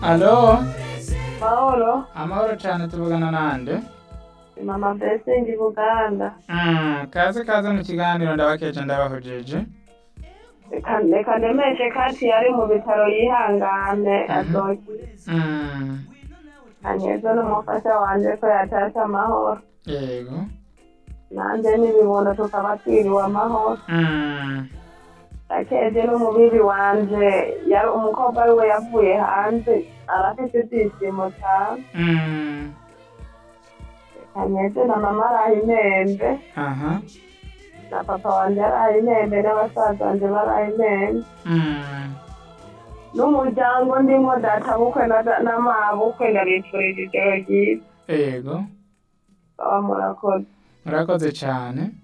Alo, Mahoro, amahoro cane tuvugana nande? mama Blessing Buganda. Mm, kaze kaze mu kiganiro ndabakeje ndabahojeje. Reka reka nemeshe kati yari mu bitaro yihangane Mhm. azoki. Mm, Anyeze n'umufasha wanje ko yatashe amahoro. yego. Nanje n'ibibondo tukaba twiriwe amahoro. Mm, Akeje n'umubiri wanje yari umukobwa wiwe yavuye hanze arafite ibyishimo cyane. mm, Anyeze na mama araye intembe aha. na papa wanje araye intembe n'abasaza banje baraye intembe. Mm, n'umuryango ndimo data bukwe na na mabukwe ndabifurije ijoro ryiza yego. baba murakoze Murakoze cane.